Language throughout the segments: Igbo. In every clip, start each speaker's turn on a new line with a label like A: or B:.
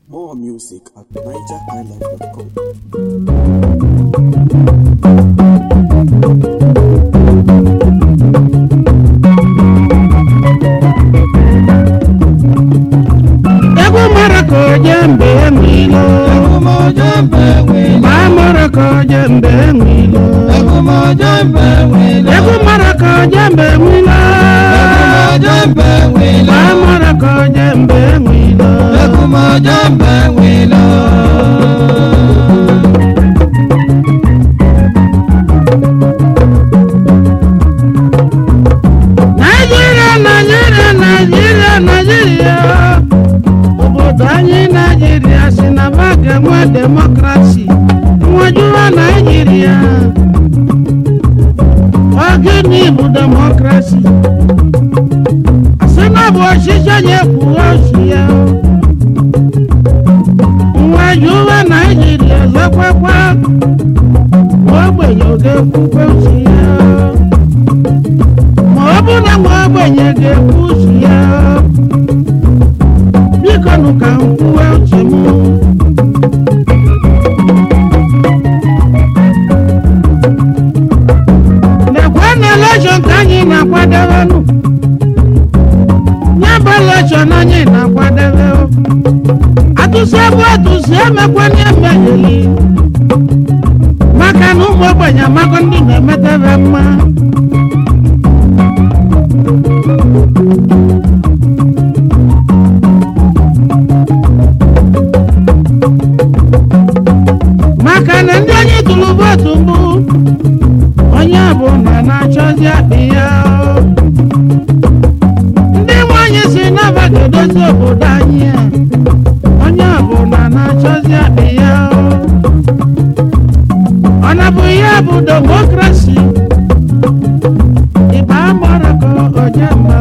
A: More music at nigerhighlife.com.
B: egwu mara ka oje mbe enwilo ma mara ka oje mbe enwilo egwu mara ka oje mbe enwilo ma mara ka oje mbe enwilo naijiria naijiria naijiria naijiria obodo anyị naijiria si na ba ga-enwe demokrasi nwajuwa naijiria ọ gịnị bụ demokrasi asị na bụ ọchịchị onye kwuo ochi ya nwajuwa naijiria zakwakwa ogbenye ọ ga-ekwukwe uche ya ma ọ bụ na nwa ogbenye ga-ekwu uche ya biko nụ ka m kwuwe uche m lekwe na elekshọn ka anyị na-akwadebenụ nye bụ elekshọn anyị na-akwadebe atụsi ebe atụsi emekwanye emegheli maka na ụmụ ogbenye amago ndị na-emetebe mma maka na ndị onye tụrụ vootu mbụ onye bụ na na-achọzi akpị ya ndị nwanyị si n'aba ga-edozi obodo anyị a onye bụ na na-achọzi akpị ya ọ na bụ ihe bụ demokrasi ịba mara ka onye mma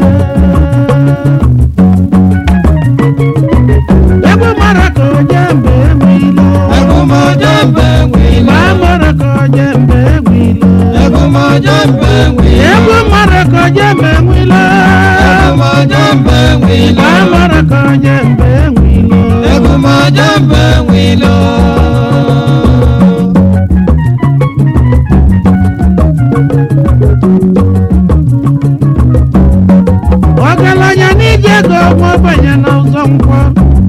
B: egwu mara ka onye mba enwe ilo ịba mara ka onye mba enwe ilo egwu mara ka onye mba enwe ilo ịba mara ka onye mba enwe ilo ọgaranya n'ije ego nwa ogbenye na ụzọ nkwọ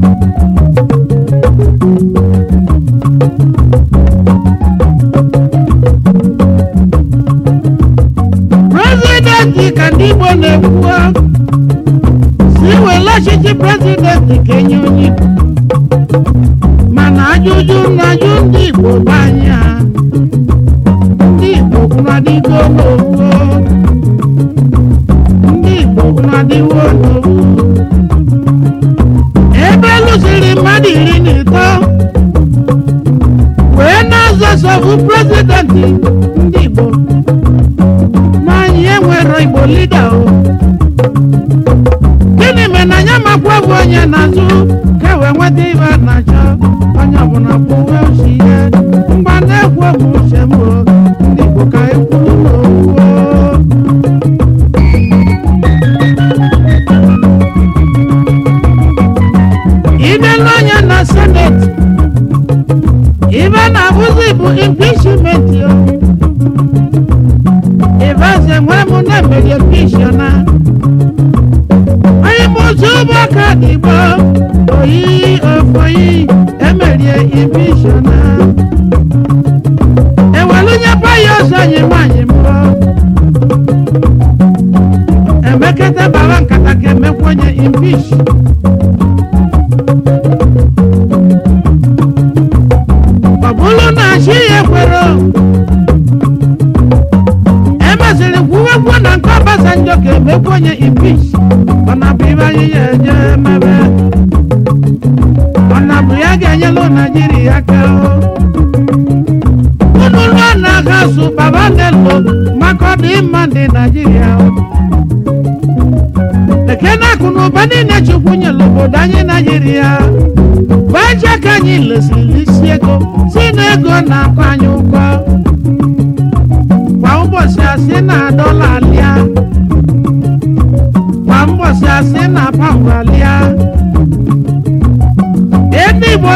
B: prezidenti ka ndị igbo na-ekwu si wele ọchịchị prezidenti ka enye onye igbo mana ajụjụ na-ajụ ndị igbo bụ anya ndị igbo kwụnadịgo n'owu ndị igbo kwụnadịwo n'owu ebe lụsiri mmadụ iri na ịtọ wee na-azọsọbụ prezidenti ndị igbo n'anyị enwero igbo lida o gịnị mere na ya makwa bụ onye na-azụ ka wee nweta ibe a na-achọ onye ọbụla kwuwe uche ya mgba na-ekwu okwu uche m o ndị igbo ka ekwuru n'okwu o. ibe n'anya na seneti ibe na-abụzi bụ impichment o ibaze nwere m na emeri pishona onye m ụzọ ụbọaka igbo oyi ofoyi emerie impishona ewelunye paya ọzọ anyị nwanyị mbọ emeketa baba nkata ka emekwenye impish ọ bụrụ na chi ya ekwere emeziri kwuwekwu na nke ọbasanjọ ka emekwu onye impich ọ na bụ ibe anyị ya eje mebe ọ na bụ ya ga-enyelu naijiria aka unu lụọ na agha sụ baba nelo maka ọ dị mma ndị naijiria ekene akụ na ụba niile chukwu nyere obodo anyị naijiria baje ka anyị lesiri isi ego si na ego na-akọ anyị ụgwọ kwa ụbọchị asị na dọla alịa kwa mbọsị asị na pambalịa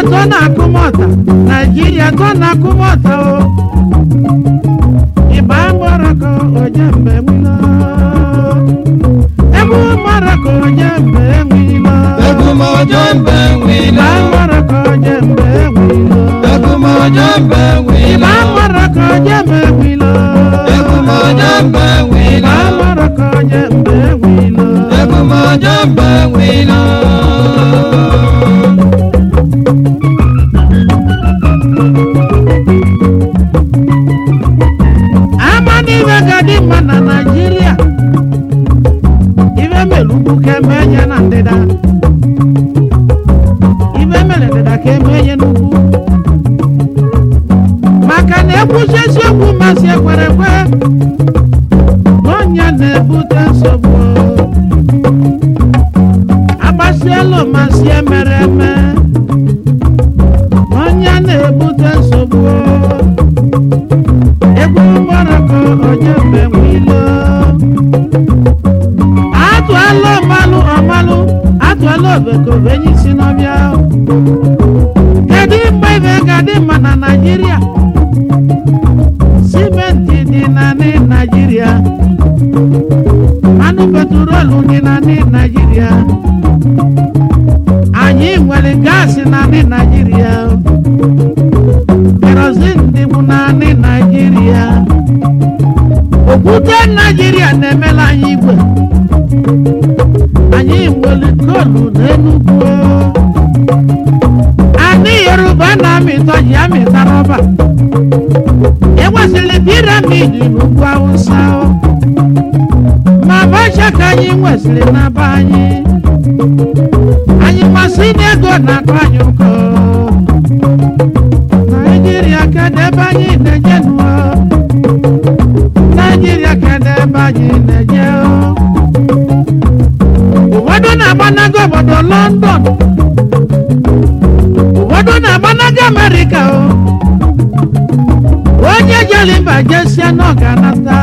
B: tó na-akụ mọta naijiria tó na-akụ mọta o ịba mọrọkọ oje mgbe nwilo egwu mọrọkọ oje mgbe nwilo
A: Egumojo mbe
B: ịba
A: nwilo.
B: mọrọkọ oje mgbe nwilo
A: Egumojo mbe
B: ịba
A: nwilo.
B: mọrọkọ oje mgbe nwilo
A: Egumojo mbe nwilo.
B: ịba mọrọkọ oje mgbe nwilo
A: Egumojo mbe nwilo.
B: ama n'ihe ga dị mma na naijiria ife mere ugwu ka eme enye na ndịda ife mere ndịda ka eme enye n'ugwu maka na ekwuchi eziokwu masị ekwere ekwe n'ọnya na-ebute nsogbu agbasielu masị emere eme n'ọnya na-ebute nsogbu egwu mgbaraka onye mgbe nwilo atụala ọmalụ ọmalụ atụala obekobe enyi si n'ọbịa kedu mgbe ibe ga-adị mma na naijiria simenti dị naanị naijiria mmanụ petrolu dị naanị naijiria anyị nwere gaasị naanị naijiria kerozin dịbụ naanị naijiria okwute naijiria na-emela anyị igwe anyị nwere kolu n'enugwu anyị yoruba na-amịta ji amịta rọba enwesịrị piramidi n'ugwu awụsa ma bacha ka anyị nwesịrị na be anyị anyị masị n'ego na-akọ anyị ụkọ naijiria kedu ebe anyị na-eje nụọ naijiria kedu ebe anyị na-eje ụfọdụ na-agbanago obodo london ụfọdụ na-agbanago amerịka o onye jere mba jesie na ọ ga-anata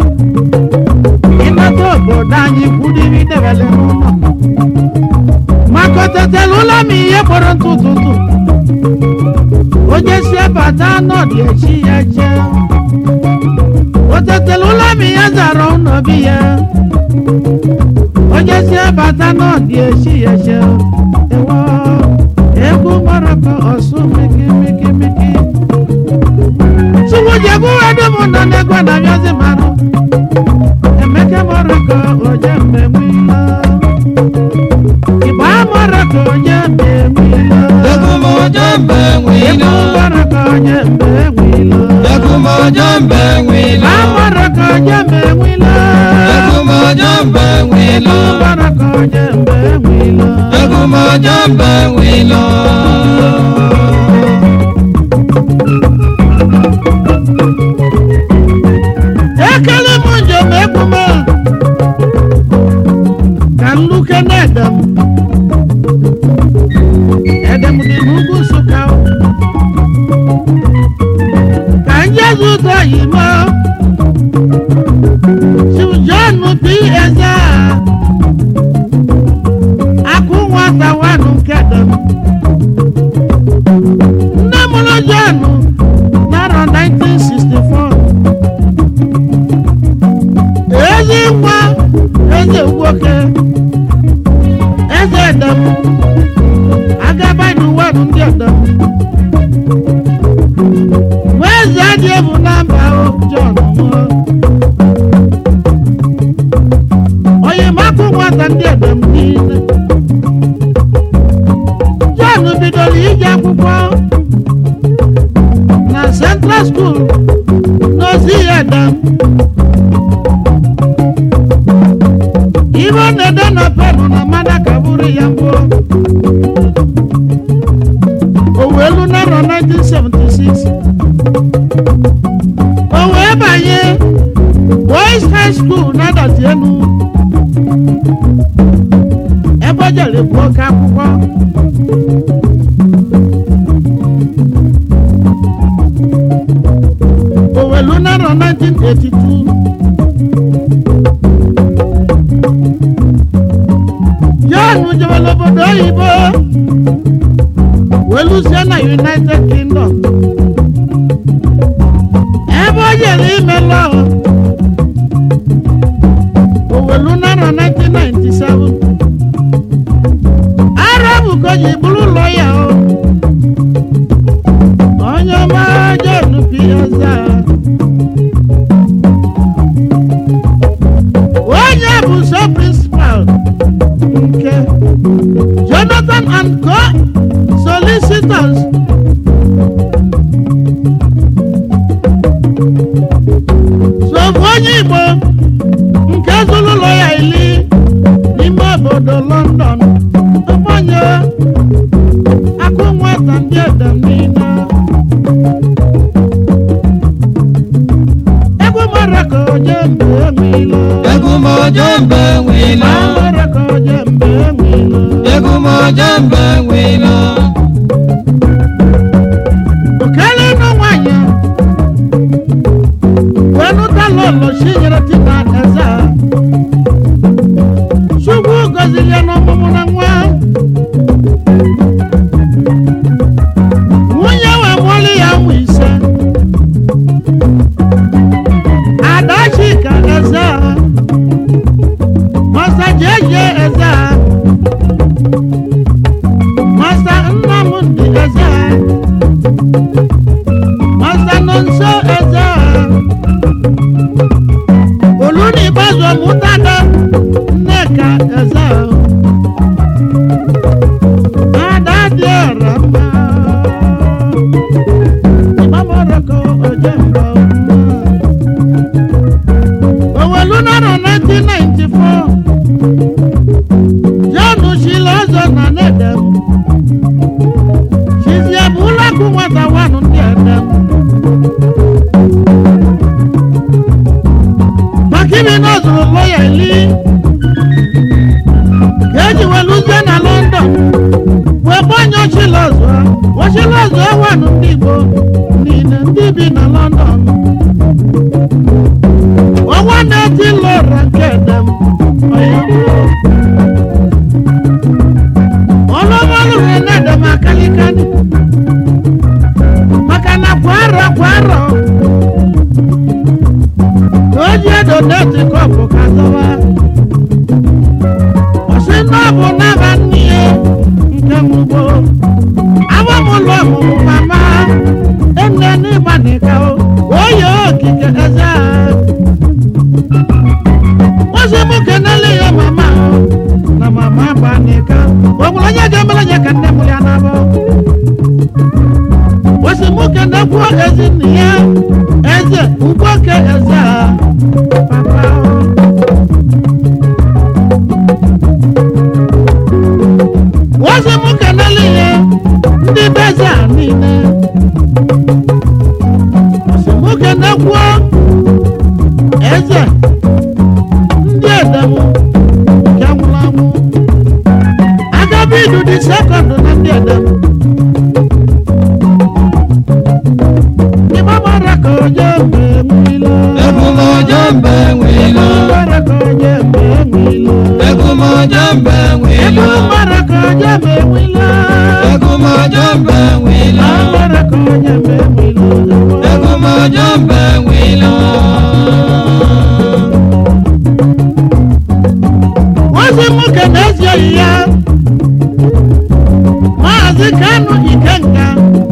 B: ịnata obodo anyị kwudiri debele n'ụlọ maka otetela ụlọ m ihe kpọrọ ntụ ụtụtụ onye si bata n'ọdị echi ya jee o tetela ụlọ m ya zara ụlọ bi ya onye si bata n'ọdị echi ya jee ewo egwu maraka ọsụ miki miki miki suwujebu edum nọ n'egwe na bịazi marụ emeke maraka onye mmemme igba maraka onye mmemme
A: Egumojo mbe
B: Egwu
A: nwilo.
B: baraka onye mgbe enwilo.
A: Egumojo mbe nwilo.
B: Amaraka onye mgbe enwilo.
A: Egumojo mbe nwilo.
B: Egwu baraka onye mgbe enwilo.
A: Egumojo mbe nwilo.
B: Ekele m njem ekwume ka nluke na-edem. Edem dị n'ugwu Nsụka. Ka njezi ụzọ yimo. Chief John P. Eze. Akụ nwata wanụ nke dem. Nne mụrụ John n'arọ 1964. ezi nwa eze nwoke eze edem agaba n'ụwa bụ ndị edem nwa eze adị ebu na mba o, John nwụọ onye makụ nwata ndị edem niile John bidoro ije akwụkwọ na Central School n'ozi ya edem ibe ọ na-ede na penụ na mmanya ka bụrụ ya mbụ o wee lu narọ 1976 o wee banye boys high school na adọtị elu ebe o jere bụ oke akwụkwọ o wee lu narọ 1982 John jebere obodo oyibo wee lụsie na united kingdom ebe o jere ime lọọ owelu narọ 1997 ara bụ ka o ji bụrụ ụlọ ya o onye ọma John Piazza onye bụ so principal nke Jonathan and Co solicitors sofu onye Igbo nke zụrụ ụlọ ya ili n'ime obodo London ọgbanye akụ nwata ndị edem niile egwu mara ka oje mgbe emilo
A: egwu mojo mbe nwilo
B: mara ka oje mgbe emilo
A: egwu mojo mbe nwilo
B: okele ịnụ nwanyị wee nụta lọlọ chi nyere tita eze a. chukwu gọziri ya n'ọmụmụ na nwa nwunye wee mụọlụ ya ụmụ ise adachika eze a masa jeje eze a masa nnamdị eze a masa nonso eze a oluni gbazu ọmụtada nneka eze a ada dị ọra mma ịgbamọrọkọ oje mba owelu nọrọ 1994 john shila ọzọ na nedem chizie bụ ụlọakụ nwata wanụ ndị edem maka imi na ọ zụrụ lọya ili ka eji weluzie na london wee gbanye ochilọzụ ochilọzụ wanụ ndị igbo niile ndị bi na london ọnwa na-eti lọra nke edem ọlụmalụrụ na-edem akalikani maka na kwa arọ kwa arọ ka o ji edo na-eti kọpụ ka zọwa ọsị na ọ bụ n'aba nne ya nke mugbo agbamụlụ ọmụmụ mama enne n'ịgba n'ịka o oyi okike eze a ozi mụ kenele ya mama o na mama gba n'ịka o nwere onye ga-emere ya ka nne m ya na-abụ osi mụ kenekwuo ezi nne ya eze ugboke eze a papa o ozi mụ kenele ya ndị beze a niile osi mụ kenekwuo eze ndị edem nke nwụrụ anwụ agabidu dị sekọndụ na ndị edem ịgba mara ka onye mgbe nwilo
A: egwu mojo mbe nwilo
B: mara ka onye mgbe nwilo
A: egwu mojo mbe nwilo
B: ịgba mara ka onye mgbe nwilo
A: egwu mojo mbe nwilo
B: mara ka onye mgbe nwilo
A: egwu mojo mbe nwilo
B: ozi nwoke na-ezighị ya maazị kanu ikenga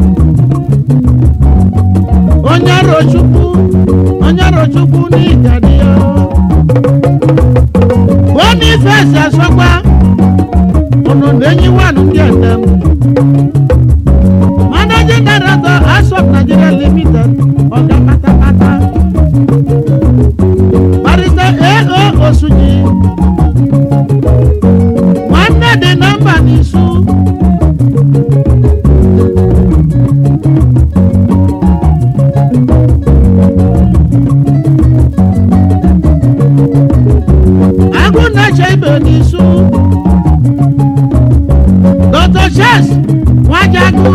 B: onye arochukwu onye arochukwu n'ijadi ya bonifesi asọgba ọnọdụ enyi wanụ ndị edem managing director asop nigeria limited ọga patapata barista ao osunyi nwanne dị na mba n'isu agụ na-eche ibe n'isu dr ches nwajagu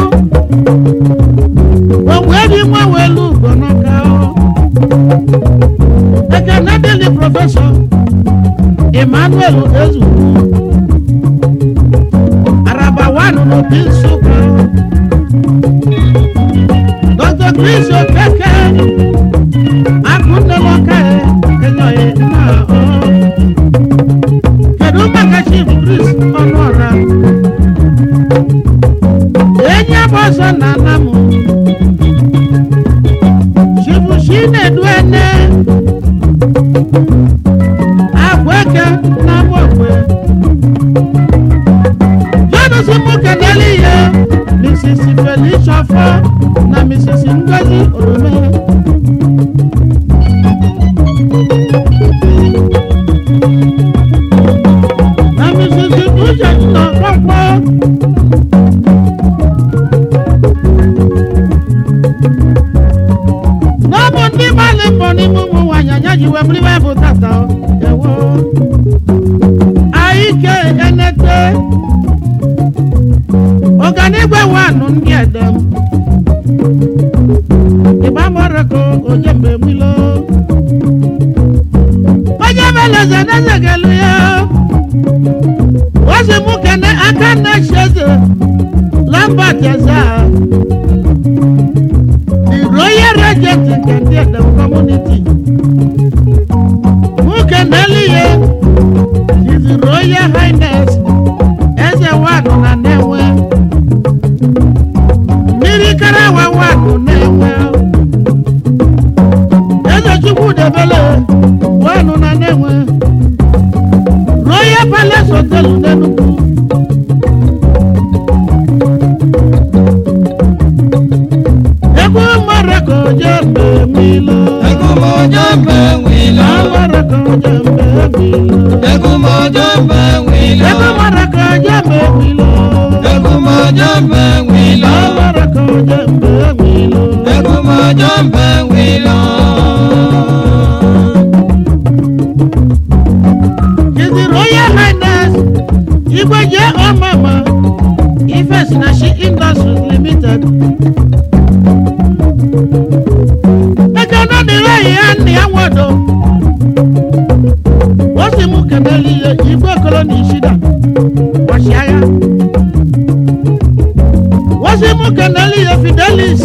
B: onwebi nwa welu ugonọka ekene dịli prọfesọ emmanuel ezugbo araba wanu n'obi nsụka enyi bụ ọsọ na ana m chibuchi na-edu ene agweke na agbọkwe jọdụsi mụ kenele ihe mrs felicia fọ na mrs ngozi orome na mrs uche nọ kpọkpọ n'ọbụ ndị gbalị mbọ n'ime ụmụ nwaanyị anya ji wee bụrụ ibe bụ tata o. ewo aike enete ọganigwe wanụ ndị edem ịgbamọrọko onye mgbe nwilo onye beleze n'ezegelu ya ozi mụ kene aka na-echi eze lambert eze a the royal regent nke ndị edem community mụ kenelu ya his royal highness eze wanụ na na-enwe mmiri karawa wanụ na-enwe eze chukwu debele wanụ na na-enwe royal palace hotel n'enugwu egwu marako jembe milo
A: Egumojo mbe wilo.
B: marako jembe milo
A: Egumojo mbe wilo.
B: egwu marako jembe milo
A: Egumojo mbe wilo.
B: marako jembe milo
A: Egumojo mbe wilo.
B: His Royal Highness Igweje Omama Ifesinashi Industries Limited. Eke nọ n'ire ihe nna ya nwodo. O si mụ kenele ihe igwe okolo na ishida. Ọchịagha. O si mụ kenele ihe Fidelis.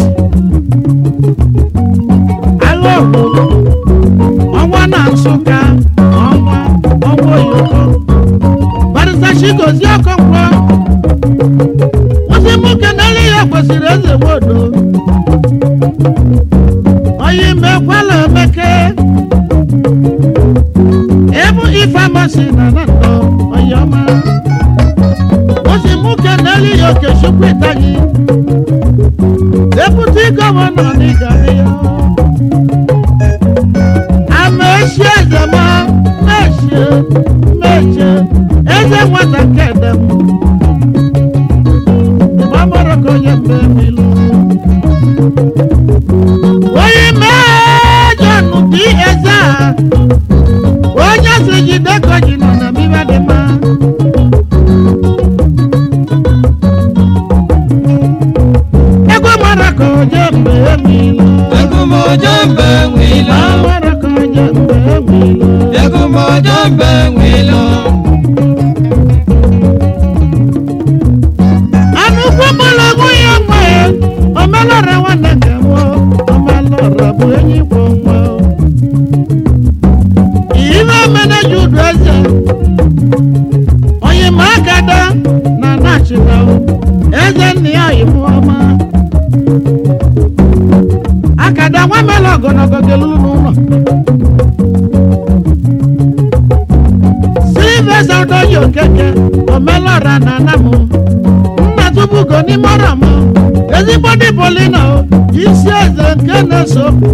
B: Agha obodo. Ọnwa na Nsụka. Ọnwa. Ọnwa Oyoko. Barịsta Chigozie Okonkwo. Ozi mụ kenele ya kwesịrị eze nwodo. Oyi mekwala emeke. Ebu ifamasi na na ndọ oyi ọma. Ozi mụ kenele ya Okechukwu Itagi. Deputy gọvanọ n'Igari ya. Ama echi eze ma mechie mechie eze nwata kedem. Ịgbamọrọ ka onye mgbe milu. Onye mejọ nnukwu eze a. Onye si jide ka o ji nọ na bibe dị mma. Egwu mara ka onye mgbe milu.
A: Egumojo mbe wilo.
B: Amara ka onye mgbe milu.
A: Egumojo mbe wilo.
B: Anụkwu mgbọlọgwụ ya nwe omelọra nwanne nke m omelọra bụ enyi kwụ nwa ihe omeneji udu eze onye ma agada na nachila eze nna ya oyibo ọma akada nwa mela ogologo gelulu n'ụlọ silvesa odoyi okeke omelọra na anamụ nna tubugo n'ime ọrọ m ezigbo dị polina o isi eze nke na-eso okwu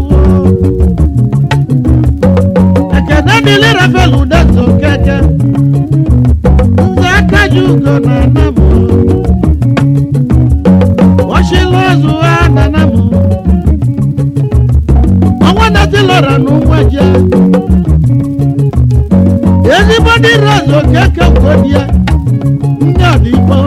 B: ekene dịlị rafael udeto keke nze aka ji ugo na anam ochila ozu ha na anam ọnwa natilora na ụmụeje ezigbo dị rose okeke kwodie ndị ọdịgbo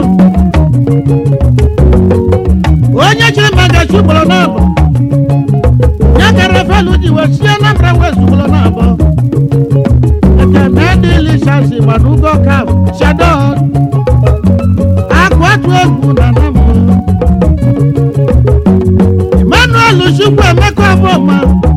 B: onye chiri maka chugboro n'abọ ya kara felu ji wee sie anambra wee zugboro n'abọ ekene dị lisasi gbanugo kap shadon akụ atụ egwu na namụ emmanuel chukwu emeka ọbụma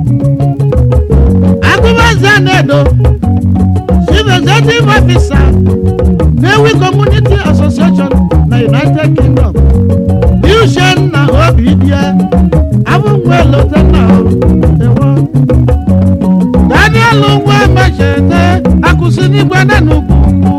B: agụbaze na-edo chief executive officer Newi Community Association na United Kingdom. Bill uchenna obi bịa abụnwe lotenna ewo daniel nwa mechete akụsi n'igwe na n'ugwu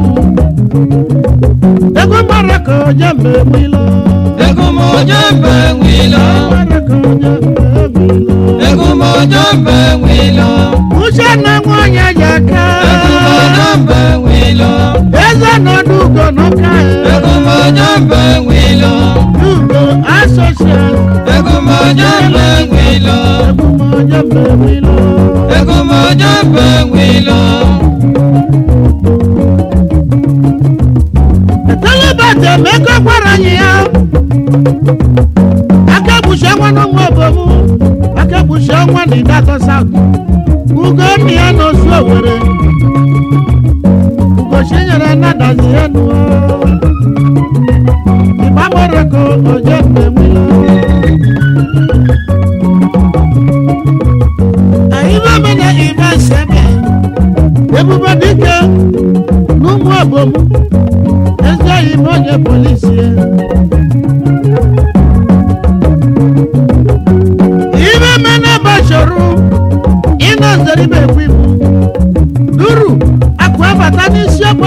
B: ego mara ka oje mgbe nwilo
A: Egumojo mbe nwilo.
B: mara ka oje mgbe nwilo
A: Egumojo mbe nwilo.
B: uchenna nwanyị ajaka
A: Egumojo mbe nwilo.
B: eze nọdụ ugo n'ụka
A: Egumojo mbe nwilo.
B: ugo asosial
A: Egumojo mbe nwilo.
B: ebumoje mgbe nwilo
A: Egumojo mbe nwilo.
B: telebate meko gwara anyị ya aka gbuchi ọnwa n'ọnwa obomu aka gbuchi ọnwa na idatọ saut ugo nna ya n'osu owere ugochi nyere nnadazi ya nuo ịgbamọreko oje mgbe nwilo anyị bemena ibe sebe ebube dike n'ụmụ obomu ezi oyi bụ onye polisi ya. ibe mene bachọrọ ịnọ nzeribe ekwu ibu duru akụ abata n'isi ọkpọ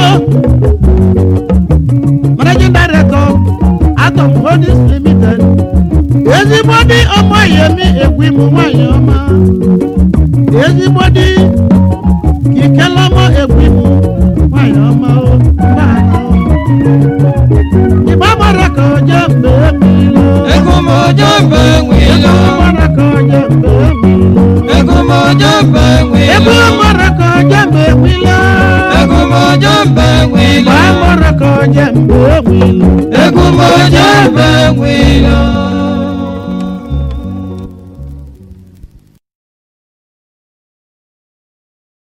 B: managing director atom holdings limited ezigbo dị ọmọ yemi ekwu ibu nwanyị ọma ezigbo dị kikelọmọ ekwu ibu nwanyị ọma o mbaanọ ìbá mọ̀rọ̀ kan jẹ́ mbẹ́ mi lọ.
A: Egumojo mbe nwilo.
B: ìbá mọ̀rọ̀ kan jẹ́ mbẹ́ mi lọ.
A: Egumojo mbe
B: ìbá
A: nwilo.
B: mọ̀rọ̀ kan jẹ́ mbẹ́ mi lọ.
A: Egumojo mbe nwilo.
B: ìbá mọ̀rọ̀ kan jẹ́ mbẹ́ mi lọ.
A: Egumojo mbe nwilo.